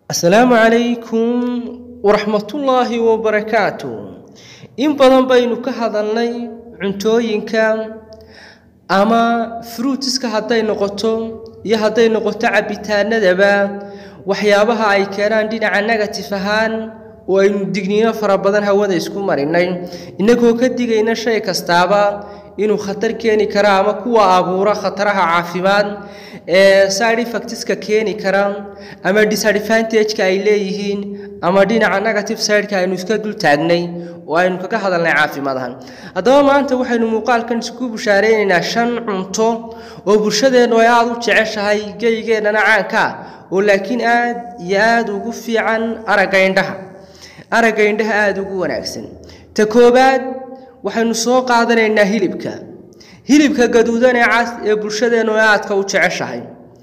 asalaamu calaykum waraxmatullaahi wabarakaatu in badan baynu ka hadalnay cuntooyinka ama fruutiska hadday noqoto iyo hadday noqoto cabitaanadaba waxyaabaha ay keenaan dhinaca negatif ahaan oo aynu digniino fara badan hawada isku marinay innagoo ka digayna shay kastaaba inuu khatar keeni kara ama kuwa abuura khataraha caafimaad ee side effectska keeni kara ama disadvantageka ay leeyihiin ama dhinaca negative sideka aynu iska dul taagnay oo aynu kaga hadalnay caafimaad ahaan haddaba maanta waxaynu muuqaalkan isku bushaareynayna shan cunto oo bulshadeennu ay aada u jeceshahay geyigeennana caanka oo laakiin aad iyo aada ugu fiican aragga indhaha aragga indhaha aada ugu wanaagsan ta koobaad waxaynu soo qaadanaynaa hilibka hilibka gaduudan ee cas ee bulshadeennu aadka u jeceshahay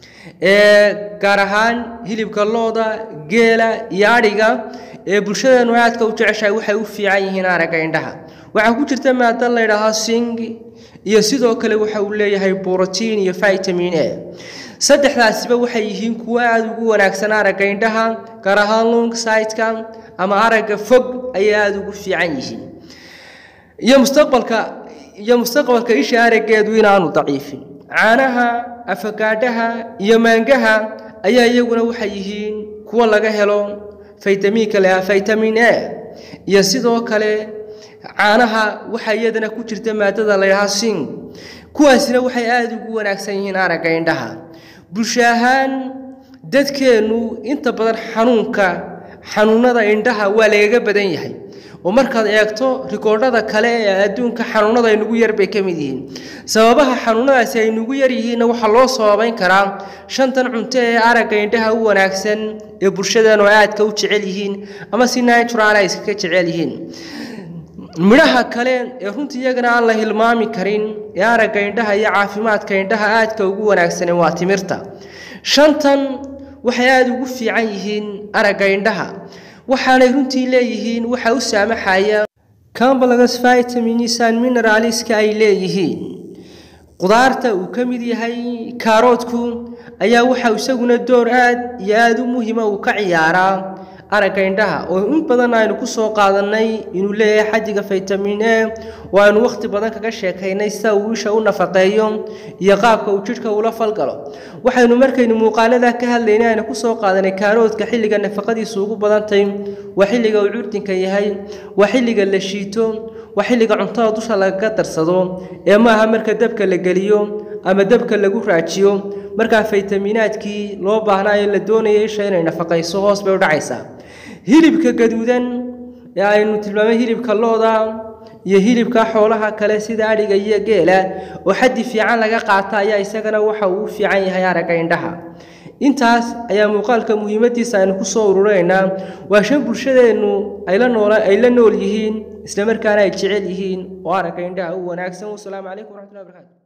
ee gaar ahaan hilibka looda geela iyo adhiga ee bulshadeennu aadka u jeceshahay waxay u fiican yihiin aragga indhaha waxaa ku jirta maada la ydhaahaa sing iyo sidoo kale waxa uu leeyahay borotiin iyo vitamin a saddexdaasiba waxay yihiin kuwo aada ugu wanaagsan aragga indhaha gaar ahaan long sideka ama aragga fog ayay aada ugu fiican yihiin iyo mustaqbalka iyo mustaqbalka isha araggeedu inaanu daciifin caanaha afagaadhaha iyo maangaha ayaa iyaguna waxay yihiin kuwo laga helo faytamiinka leh vitamin a iyo sidoo kale caanaha waxaa iyadana ku jirta maadada la ydhahaa sing kuwaasina waxay aada ugu wanaagsan yihiin aragga indhaha bulsho ahaan dadkeennu inta badan xanuunka xanuunada indhaha waa lagaga badan yahay oo markaad eegto rikoodhada kale ee adduunka xanuunada ay nugu yar bay ka mid yihiin sababaha xanuunadaasi ay nugu yar yihiinna waxaa loo sababayn karaa shantan cunto ee aragga indhaha u wanaagsan ee bulshadeennu aadka u jecel yihiin ama si natural ay iskaga jecel yihiin midhaha kale ee runtii iyagana aan la hilmaami karin ee aragga indhaha iyo caafimaadka indhaha aadka ugu wanaagsanen waa timirta shantan waxay aada ugu fiican yihiin aragga indhaha waxaanay runtii leeyihiin waxa u saamaxaya cambalagas vitaminisaan mineraliska ay leeyihiin qudaarta uu ka mid yahay kaaroodku ayaa waxa isaguna door aad iyo aada u muhiima uu ka ciyaaraa aragga indhaha oo in badan aynu ku soo qaadannay inuu leeyahay xadiga vitamin a oo aynu wakhti badan kaga sheekaynay sida uu isha u nafaqeeyo iyo qaabka uu jidhka ula falgalo waxaynu markaynu muuqaalada ka hadlaynay aynu ku soo qaadanay kaaroodka xilliga nafaqadiisu ugu badantay waa xilliga uu curdinka yahay waa xilliga la shiito waa xilliga cuntada dusha lagaga darsado ee maaha marka dabka la geliyo ama dabka lagu raajiyo markaa faytaminaadkii loo baahnaa ee la doonaya isha inay nafaqayso hoos bay u dhacaysaa hilibka gaduudan ee aynu tilmaamay hilibka looda iyo hilibka xoolaha kale sida adhiga iyo geela oo xaddi fiican laga qaata ayaa isagana waxa uu u fiican yahay aragga indhaha intaas ayaa muuqaalka muhiimadiisa aynu ku soo ururaynaa waa shan bulshadeennu ay la nool ay la nool yihiin islamarkaana ay jecel yihiin oo aragga indhaha u wanaagsan wasalaamu calaykum waraxmatullahi barakaatu